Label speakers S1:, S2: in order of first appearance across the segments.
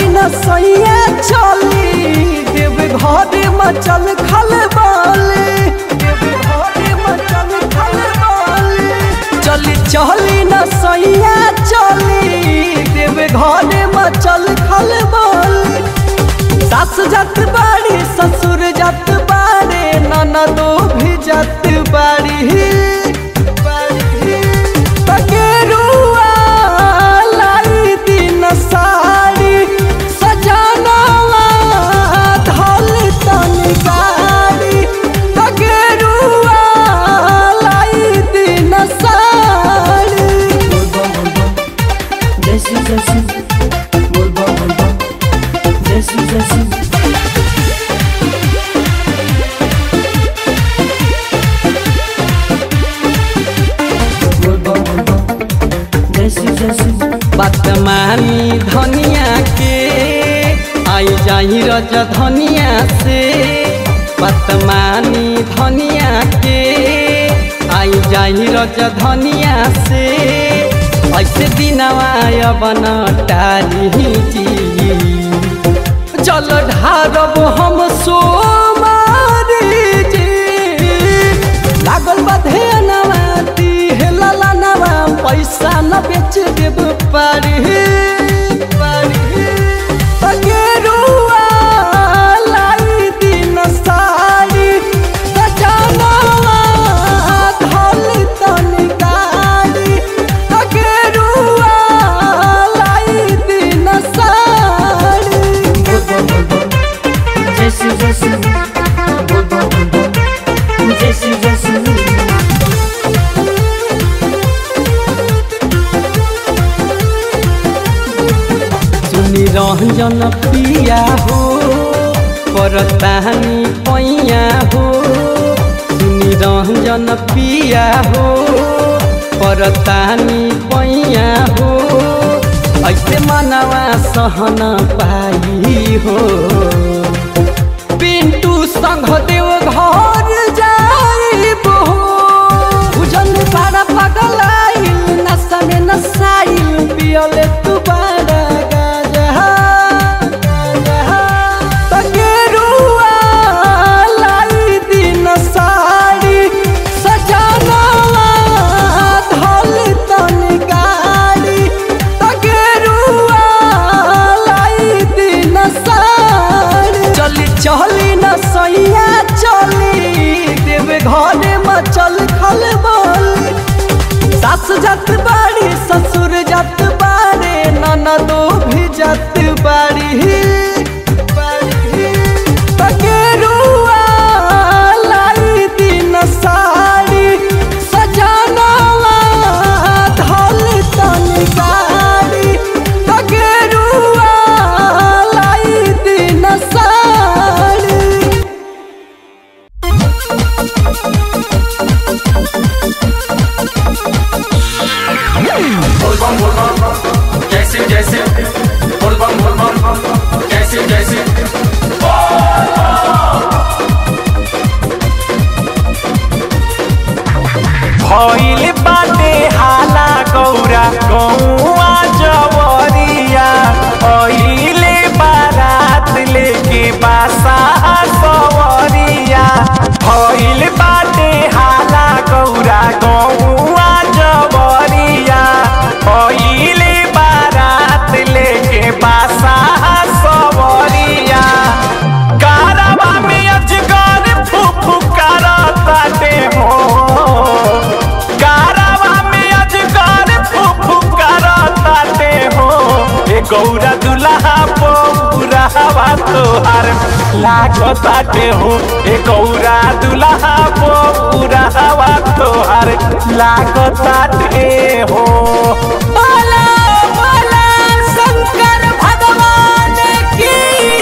S1: न सैया चली देव घर मचल खल बाली देव घर मचल खल बाली चली चली न सैया चली देव घर मचल खल बाली सास जत बाड़ी ससुर जत बाड़े ननदो भी जत बाड़ी पकेरुआ लाई दिन साड़ी सजनवा धल तन गाड़ी पकेरुआ लाई दिन sari
S2: Jesse, Jesse, Bulba, Bulba, Jesse, Jesse. Bulba, Bulba, Jesse, Jesse.
S1: बदमानी धनिया के आई जाही रज धनिया से बदमानी धनिया के आई जाही रज धनिया से ऐसे दिनवा बन टारी जी चल ढारब हम सोमारी जी लागल बधे नवा दिहला नवा पैसा न बेच देब पारी पारी पकेरुआ लाई दिन साड़ी सजनवा धल तन गाड़ी पकेरुआ लाई दिन sari
S2: Bulba, Bulba, Jesse, Jesse. Bulba, Bulba, Jesse, Jesse.
S1: सुनी रंजन पिया हो परतानी पैया हो सुनी रंजन पिया हो परतानी पैया हो ऐसे मनवा सहन पाई हो पिंटू संग देव घर जाइब हो भुजन पारा पगल आइल नशा में नसाइल पियले तू बारा गाजा गाजा तकेरुआ लाई दिन साड़ी सजनवा धल तन गाड़ी तकेरुआ लाई दिन साड़ी चली चली न सैया चली देव घर मचल खल बोली सास जत बाड़ी ससुर जत बाड़े ननदो भी जत बाड़ी पकेरुआ लाई दिन साड़ी सजनवा धल तन गाड़ी पकेरुआ लाई दिन साड़ी
S3: बोलबम बोलबम जैसे जैसे बोलबम बोलबम जैसे जैसे
S4: भइल बाटे हाला गौरा गौआ जवरिया अइले बारात लेके बासा सवरिया भइल बाटे हाला गौरा गौआ जवरिया अइले बारात लेके बासा सवरिया कारवा में अजगर फुफु करताटे हो कारवा में अजगर फुफु करताटे हो ए गौरा दुल्हा पौरावा तोहार लागताटे हो ए गौरा दुल्हा पौरावा तोहार लागताटे हो
S1: बोला बोला शंकर भगवान की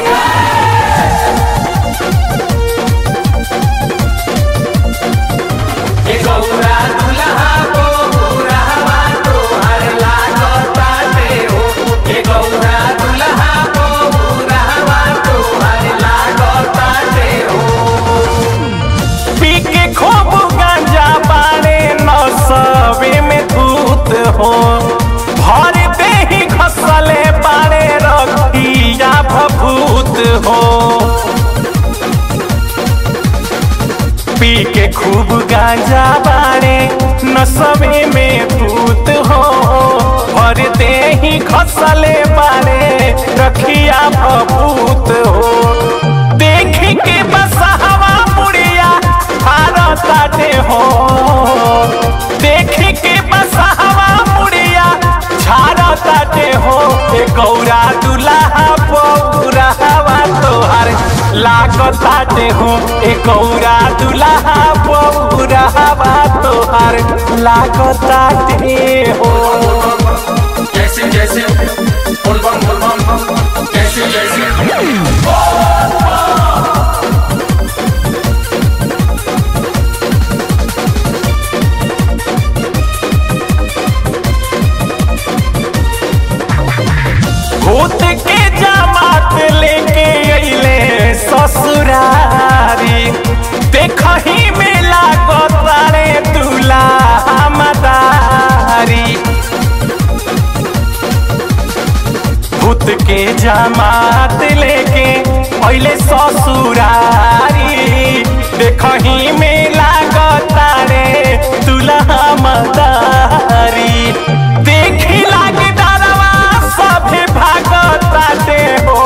S3: ए गौरा दुल्हा को बुढ़ावा तोहर लागताटे हो ए गौरा दुल्हा को बुढ़ावा तोहर लागताटे हो
S4: पी के खूब गांजा पाने नसबे में धूत हो भर दे ही खसले पारे रखिया खूब गांजा बाड़े नसबे में भूत हो भर दे ही खसले बाड़े रखिया भभूत हो देख के बसहवा मुड़िया भारताटे हो देख के बसहवा मुड़िया झारताटे हो ए गौरा दुल्हा पौरावा तोहार लागताटे हो ए गौरा दुल्हा पौरावा तोहार लागताटे हो
S3: जैसे जैसे बोल बम बोल बम जैसे जैसे
S4: भूत के जमात लेके अइले ससुरारी देखही में लागतारे दूल्हा मदारी भूत के जमात लेके अइले ससुरारी देखही में लागतारे दूल्हा मदारी देखी लागे डरवा सभे भागताटे हो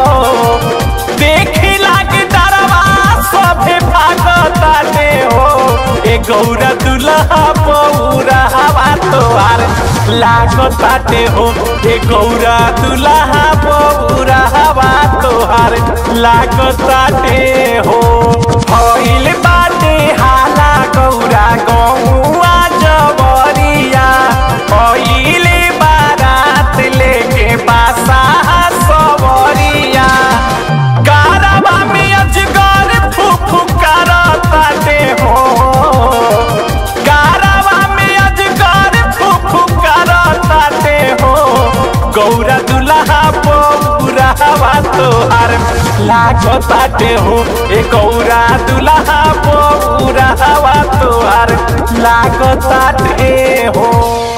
S4: देखी लागे डरवा सभे भागताटे हो ए गौरा दुल्हा पौरावा तोहार लागताटे हो ए गौरा दुल्हा पौरावा तोहार लागताटे हो भइल बाटे हाला गौरा गौआ जबरिया पहिले बारात लेके बासा सवरिया कारवा में अजगर फुफु करताटे हो कारवा में अजगर फुफु करताटे हो गौरा दुल्हा पौरावा तोहार लागताटे हो ए गौरा दुल्हा पौरावा तोहार लागताटे हो